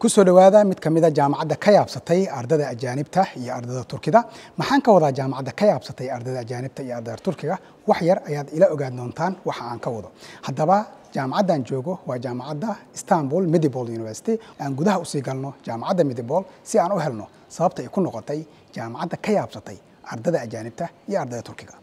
kusoo dhowaada mid ka mid a jaamacadda ka yaabsatay ardada ajaanibta iyo ardada turkida maxaan ka wadaa jaamacadda ka yaabsatay ardada ajaanibta iyo ardada turkiga wax yar ayaad ila ogaan doontaan waxa aan ka wado haddaba jaamacaddan joogo waa jaamacadda istanbul medibol university aan gudaha usii galno jaamacadda medibol si aan u helno sababta ay ku noqotay jaamacadda ka yaabsatay ardada ajaanibta iyo ardada turkiga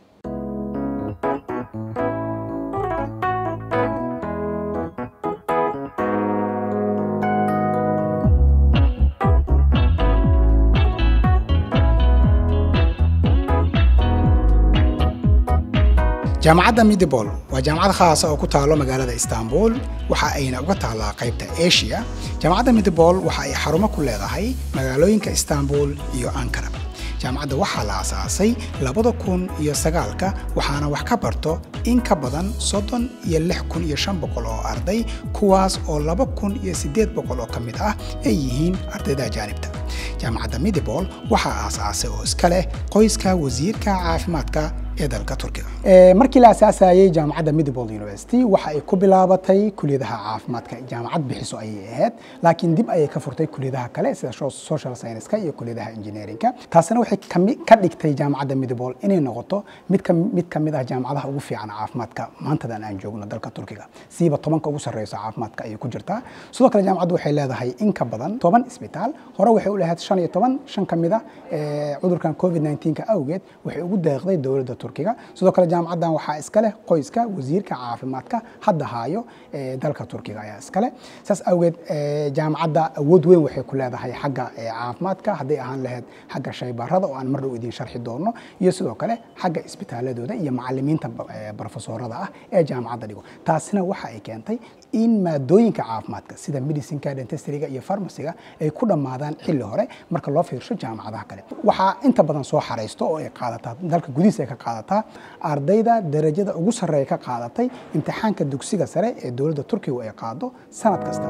jaamacadda midibol waa jaamacad khaasa oo ku taalo magaalada istanbul waxa ayna uga taallaa qaybta asia jaamacadda midibol waxa ay xarumo ku leedahay magaalooyinka istanbul iyo ankara jaamacadda waxaa la asaasay labada kun iyo sagaalka waxaana wax ka barto in ka badan soddon iyo lix kun iyo shan boqol oo arday kuwaas oo laba kun iyo siddeed boqol oo ka mid ah ay yihiin ardayda ajaanibta jaamacadda midibol waxaa aasaasay oo iska leh qoyska wasiirka caafimaadka ee dalka turkiga markii la asaasayey jaamacadda midibol university waxa ay ku bilaabatay kuliyadaha caafimaadka jaamacad bixiso ayay ahayd laakiin dib ayay ka furtay kuliyadaha kale sida social scienceska iyo kuliyadaha engineerinka taasina waxay ka dhigtay jaamacadda midibol inay noqoto mid ka mid ka mid ah jaamacadaha ugu fiican caafimaadka maantadan aan joogno dalka turkiga siiba tobanka ugu sarreysa caafimaadka ayay ku jirtaa sidoo kale jaamacaddu waxay leedahay in ka badan toban isbitaal hore waxay u lahayd shan iyo toban shan ka mid a cudurkan covid 19ka awgeed waxay ugu deeqday dowladda turkiga sidoo kale jaamacaddan waxaa iska leh qoyska wasiirka caafimaadka hadda haayo dalka turkiga ayaa iska leh saas awgeed jaamacadda awood weyn waxay ku leedahay xagga caafimaadka hadday ahaan lahayd xagga shaybaarada oo aan mar dhow idiin sharxi doono iyo sidoo kale xagga isbitaaladooda iyo macalimiinta barofesoorada ah ee jaamacadda dhigo taasina waxa ay keentay in maadooyinka caafimaadka sida medicinka dentistryga iyo farmaciga ay ku dhammaadaan xilli hore marka loo fiirsho jaamacadaha kale waxaa inta badan soo xaraysto oo ay qaadataa dalka gudihiisa ay ka qaadataa ardayda darajada ugu sarreeya ka qaadatay imtixaanka dugsiga sare ee dowladda turkigu ay qaado sanad kasta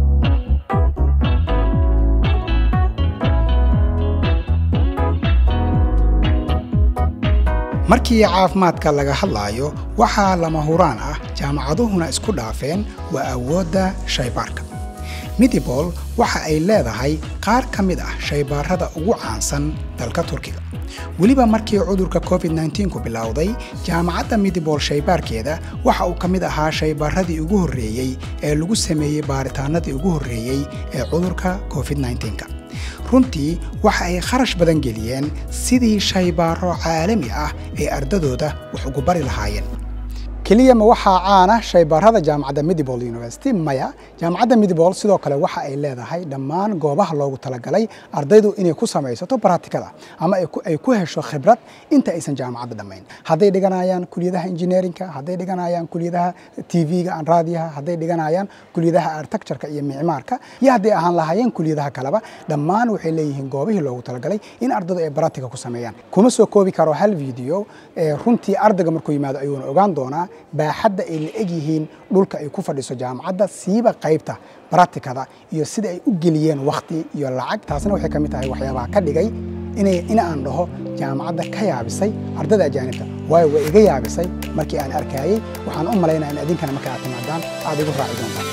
markii caafimaadka laga hadlaayo waxaa lama huraan ah jaamacaduhuna isku dhaafeen waa awoodda shaybaarka midibol waxa ay leedahay qaar ka mid ah shaybaarada ugu caansan dalka turkiga weliba markii cudurka covid 19ku bilowday jaamacadda midibol shaybaarkeeda waxa uu ka mid ahaa shaybaaradii ugu horreeyey ee lagu sameeyey baaritaanadii ugu horreeyey ee cudurka covid 19ka runtii waxa ay kharash badan geliyeen sidii shaybaaro caalami ah ee ardadooda wax ugu bari lahaayeen keliya ma waxaa caana shaybaarada jaamacadda midibol university maya jaamacadda midibol sidoo kale waxa ay leedahay dhammaan goobaha loogu talagalay ardaydu inay ku samaysato baratikada ama ay ku hesho khibrad inta aysan jaamacadda dhammayn hadday dhiganayaan kuliyadaha engineerinka hadday dhiganayaan kuliyadaha tv-ga aan raadiyaha hadday dhiganayaan kuliyadaha artectureka iyo micmaarka iyo hadday ahaan lahaayeen kuliyadaha kaleba dhammaan waxay leeyihiin goobihii loogu talagalay in ardaydu ay baratika ku sameeyaan kuma soo koobi karo hal video runtii ardayga markuu yimaado ayuuna ogaan doonaa baaxadda ay la eg yihiin dhulka ay ku fadhiso jaamacadda siiba qaybta baratikada iyo sida ay u geliyeen wakhti iyo lacag taasina waxay ka mid tahay waxyaabaha ka dhigay inay in aan dhaho jaamacadda ka yaabisay ardada ajaanibta waayo way iga yaabisay markii aan arkayey waxaan u malaynaa in idinkana marka aad timaadaan aad igu raaci doontaan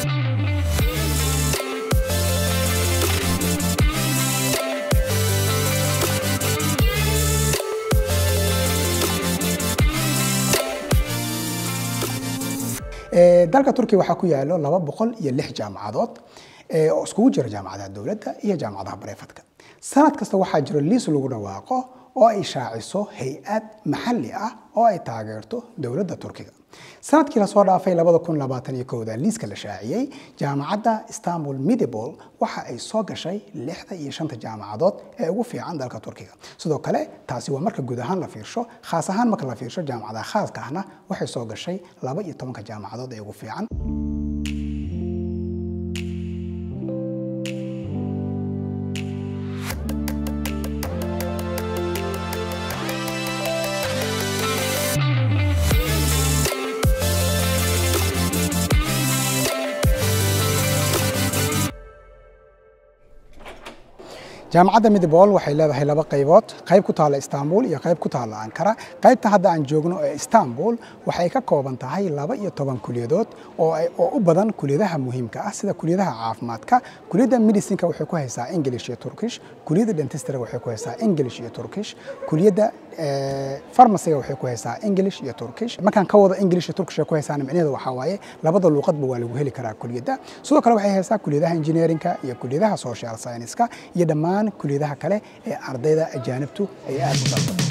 dalka turkiya waxaa ku yaalo laba boqol iyo lix jaamacadood oo iskugu jira jaamacadaha dowladda iyo jaamacadaha bareefadka sanad kasta waxaa jiro liis lagu dhawaaqo oo ay shaaciso hay-ad maxalli ah oo ay taageerto dowladda turkiga sanadkii lasoo dhaafay labada kun labaatan iyo kowda liiska la shaaciyey jaamacadda istanbul midibol waxa ay soo gashay lixda iyo shanta jaamacadood ee ugu fiican dalka turkiga sidoo kale taasi waa marka guud ahaan la fiirsho khaas ahaan marka la fiirsho jaamacadaha khaaska ahna waxay soo gashay laba iyo tobanka jaamacadood ee ugu fiican jaamacadda midbol waxay leedahay laba qaybood qayb ku taalla istanbul iyo qayb ku taalla ankara qaybta hadda aan joogno ee istanbul waxay ka kooban tahay laba iyo toban kuliyadood oo oo u badan kuliyadaha muhiimka ah sida kuliyadaha caafimaadka kuliyadda medicinka waxay ku haysaa english iyo turkish kuliyadda dentistry waxay ku haysaa english iyo turkish kuliyadda farmaciga waxay ku haysaa english iyo turkish markaan ka wado english iyo turkish ay ku haysaana micnaheedu waxaa waaye labada luuqadba waa lagu heli karaa kuliyadda sidoo kale waxay haysaa kuliyadaha engineerinka iyo kuliyadaha social scienceska iyo dhammaan kuliyadaha kale ee ardayda ajaanibtu ay aad u dalbato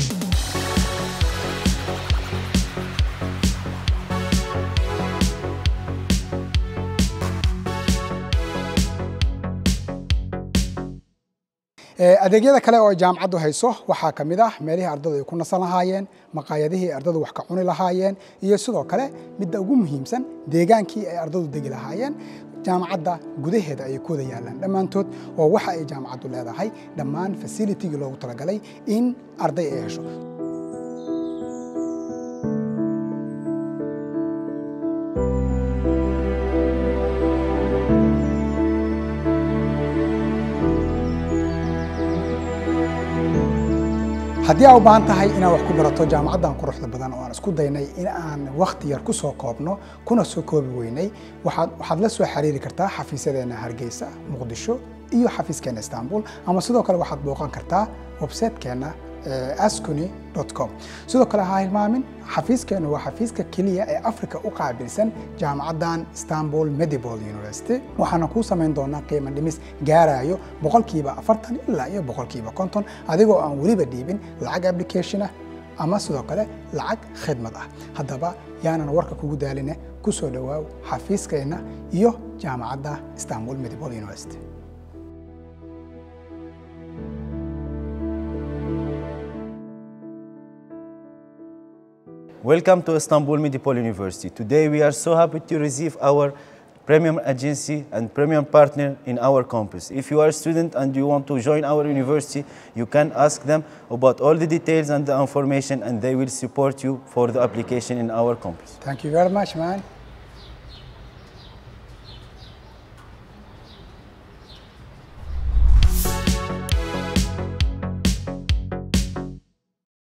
adeegyada kale oo jaamacaddu hayso waxaa ka mid ah meelihii ardadu ay ku nasan lahaayeen maqaayadihii ardadu wax ka cuni lahaayeen iyo sidoo kale midda ugu muhiimsan deegaankii ay ardadu degi lahaayeen jaamacadda gudaheeda ayay ku wada yaallaan dhammaantood oo waxa ay jaamacaddu leedahay dhammaan fasilitigii loogu talagalay in arday ay hesho haddii aa u baahan tahay inaad wax ku barato jaamacaddan quruxda badan oo aan isku daynay in aan wakhti yar ku soo koobno kuna soo koobi weynay waxaad waxaad la soo xiriiri kartaa xafiisyadeenna hargeysa muqdisho iyo xafiiskeenna istanbul ama sidoo kale waxaad booqan kartaa websaytekeenna ascony com sidoo kale ha hilmaamin xafiiskeennu waa xafiiska keliya ee africa u qaabilsan jaamacaddan istanbul medibol university waxaana kuu samayn doonaa qiimo dhimis gaarayo boqolkiiba afartan ilaa iyo boqolkiiba konton adigoo aan weliba dhiibin lacag application ah ama sidoo kale lacag khidmad ah haddaba yaanan warka kugu daaline ku soo dhowaaw xafiiskeenna iyo jaamacadda istanbul medibol university Welcome to Istanbul Medipol University. Today we are so happy to receive our premium agency and premium partner in our campus. If you are a student and you want to join our university, you can ask them about all the details and the information and they will support you for the application in our campus. Thank you very much, man.